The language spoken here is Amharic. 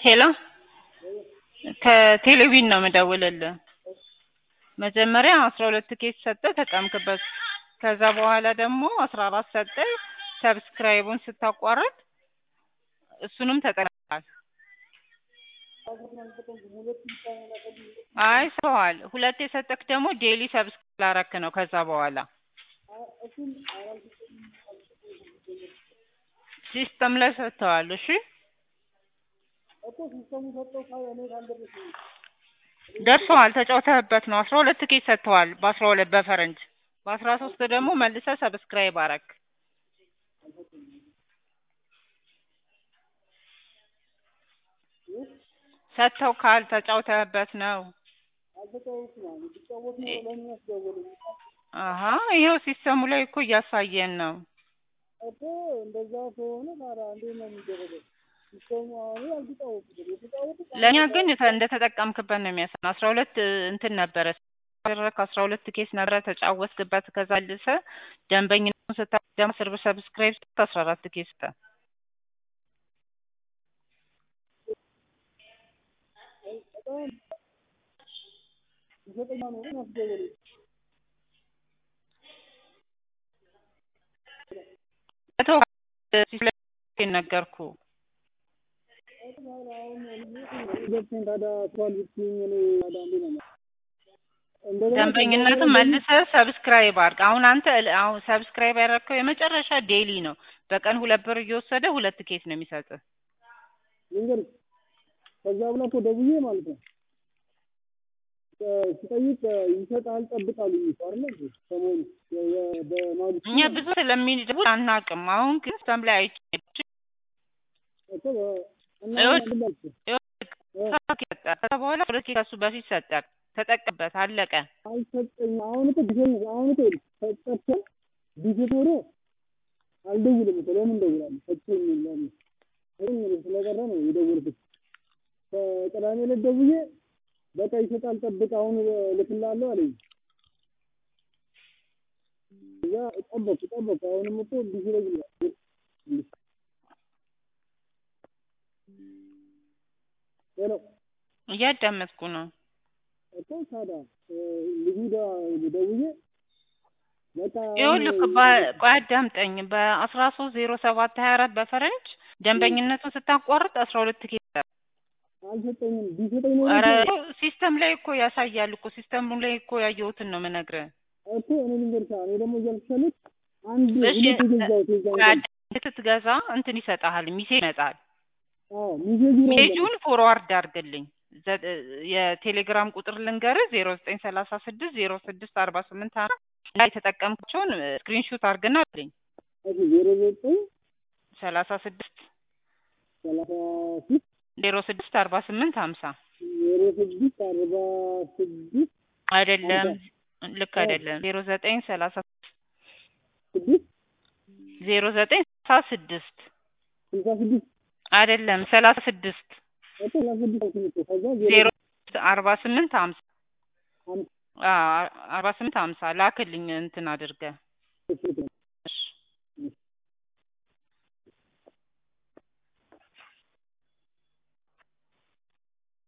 ሄሎ ከቴሌቪዥን ነው የምደውልልህ። መጀመሪያ አስራ ሁለት ኬስ ሰጠህ ተጠቀምክበት። ከዛ በኋላ ደግሞ አስራ አራት ሰጠህ ሰብስክራይቡን ስታቋርጥ እሱንም ተጠቅመሃል። አይ ሰዋል ሁለት የሰጠክ ደግሞ ዴሊ ሰብስክራይብ ላረክ ነው። ከዛ በኋላ ሲስተም ላይ ሰጥተዋል። እሺ ደርሰዋል። ተጫውተህበት ነው። አስራ ሁለት ኬስ ሰጥተዋል። በአስራ ሁለት በፈረንጅ በአስራ ሶስት ደግሞ መልሰህ ሰብስክራይብ አረክ። ሰጥተው ካል ተጫውተህበት ነው። አሀ ይኸው ሲስተሙ ላይ እኮ እያሳየን ነው። እኮ እንደዛ ከሆነ ታዲያ እንዴት ነው የሚደረገው? ሲስተሙ አሁን አልተጫወቱትም። የተጫወቱት ለእኛ ግን ተ- እንደተጠቀምክበት ነው የሚያሳየን። አስራ ሁለት እንትን ነበረ ያደረግክ አስራ ሁለት ኬስ ነበረ ተጫወትክበት። ከዛ ልሰ ደንበኝነቱን ስታደም ስር ሰብስክራይብ ስት አስራ አራት ኬስ ስጠ በጣም ዘጠኛ ነው ግን አስደወለኝ። መቶ ሲስለ ነገርኩ ገብተን ታዲያ እሷን ብትይኝ እኔ ታዲያ እንዴት ነው እንደገና ደንበኝነትን መልሰህ ሰብስክራይብ አድርግ። አሁን አንተ እል- አሁን ሰብስክራይብ ያደረግከው የመጨረሻ ዴይሊ ነው። በቀን ሁለት ብር እየወሰደ ሁለት ኬስ ነው የሚሰጥህ። ልንገርህ ከዛ በኋላ እኮ ደውዬ ማለት ነው እ- ስጠይቅ እ፣ ይሰጣል ጠብቃሉኝ እኮ አይደለ እንዴ ሰሞኑን የ- የ- በማግስቱ እኛ ብዙ ስለሚደውል አናውቅም። አሁን ግን ሲስተም ላይ አይቼ እኮ በ- እና ይኸውልህ፣ ምን አልኩህ? ሰዓት ይሰጣል። ከዛ በኋላ ሁለት ኬስ ከሱ በፊት ሰጠህ። ተጠቀምበት፣ አለቀ። አልሰጠኝም። አሁን እኮ ቢሆን አሁን እኮ ሰጠቸው ቢሰጥ ኖሮ አልደውልም እኮ ለምን እደውላለሁ? ሰጠኝ ለምን ይሄን ስለቀረ ነው የደወልኩት። ከቅዳሜ ዕለት ደውዬ በቃ ይሰጣል ጠብቅ፣ አሁን እልክልሃለሁ አለኝ። እዛ ጠበኩ ጠበኩ። አሁንም እኮ ቢዚ ላይ ይላል። ሄሎ እያዳመጥኩ ነው። እኮ ታዲያ እ፣ ልጁ ጋር ደውዬ በቃ ይኸውልህ አሁን በ- ቆይ አዳምጠኝ። በአስራ ሶስት ዜሮ ሰባት ሀያ አራት በፈረንጅ ደንበኝነቱን ስታቋርጥ አስራ ሁለት ኬስ አልሰጠኝም። ቢሰጠኝ ኖሮ ኧረ እኮ ሲስተም ላይ እኮ ያሳያል እኮ ሲስተሙ ላይ እኮ ያየሁትን ነው የምነግርህ። እኮ እኔ ልንገርሽ እኔ ደግሞ እያልኩሽ ያሉት አንድ እሺ ሁለት የገዛሁት የዛን ቆይ ቀን አዳምጠኝ። ስትገዛ እንትን ይሰጥሃል፣ ሚሴጅ ይመጣል። አዎ ሚሴጁ ነው ሜሴጁን ፎርዋርድ አድርግልኝ። ዘ- የቴሌግራም ቁጥር ልንገርህ ዜሮ ዘጠኝ ሰላሳ ስድስት ዜሮ ስድስት አርባ ስምንት አራት ላይ የተጠቀምካቸውን ስክሪንሾት አድርግና አለኝ እሺ ዜሮ ዘጠኝ ሰላሳ ስድስት ሰላሳ ሶስት ዜሮ ስድስት አርባ ስምንት ሀምሳ ዜሮ ስድስት አርባ ስድስት አይደለም፣ ልክ አይደለም። ዜሮ ዘጠኝ ሰላሳ ስድስት ዜሮ ዘጠኝ ሰላሳ ስድስት ስልሳ ስድስት አይደለም፣ ሰላሳ ስድስት እኮ ሰላሳ ስድስት አልኩኝ እኮ ከዛ ዜሮ አርባ ስምንት ሀምሳ ሀምሳ አዎ፣ አርባ ስምንት ሀምሳ ላክልኝ እንትን አድርገህ ስልክ ነው። እሺ